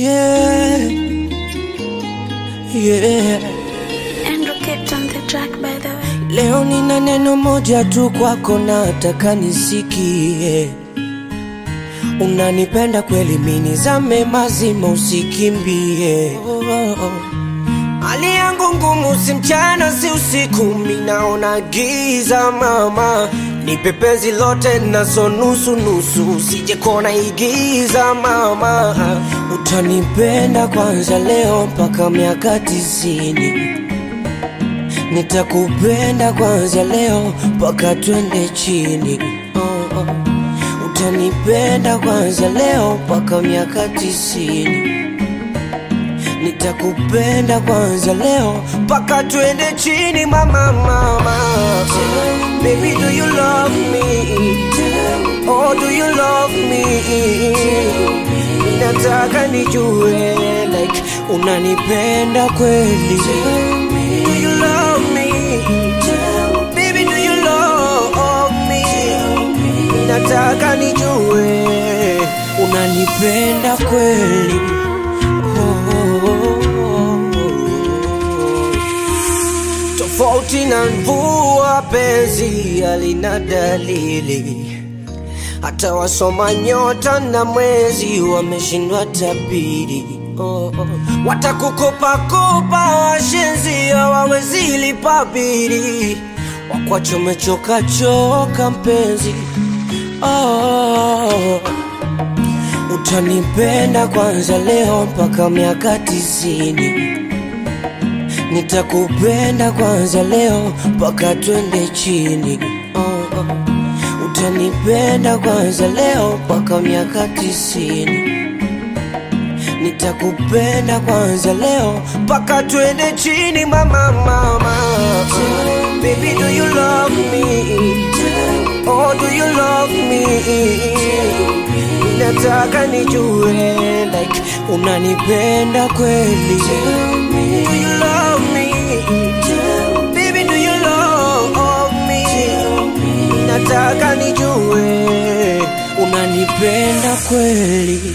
Yeah. Yeah. Andrew kept on the track by the way. Leo nina neno moja tu kwako, nataka nisikie. Unanipenda kweli, mini zame mazima, usikimbie. Oh, oh, oh. Hali yangu ngumu, si mchana si usiku, minaona giza mama, nipe penzi lote nazo nusu nusu, usije kona igiza mama, utanipenda kwanza leo mpaka miaka tisini nitakupenda kwanza leo mpaka twende chini oh, oh. utanipenda kwanza leo mpaka miaka tisini nitakupenda kwanza leo mpaka twende chini mama mama baby do you love me oh do you love me nataka nijue like unanipenda kweli do you love me baby do you love me nataka nijue unanipenda kweli tofauti na mvua, penzi halina dalili. Hata wasoma nyota na mwezi wameshindwa tabiri. Oh, oh. Watakukopa kopa washenzi hawawezi lipa bili, wakwacho umechoka choka mpenzi. Oh, utanipenda kwanza leo mpaka miaka tisini nitakupenda kwanza leo mpaka twende chini oh, oh. utanipenda kwanza leo mpaka miaka tisini nitakupenda kwanza leo mpaka twende chini mama mama baby do you love me oh do you love me nataka nijue like unanipenda kweli do you love me baby do you love me nataka nijue unanipenda kweli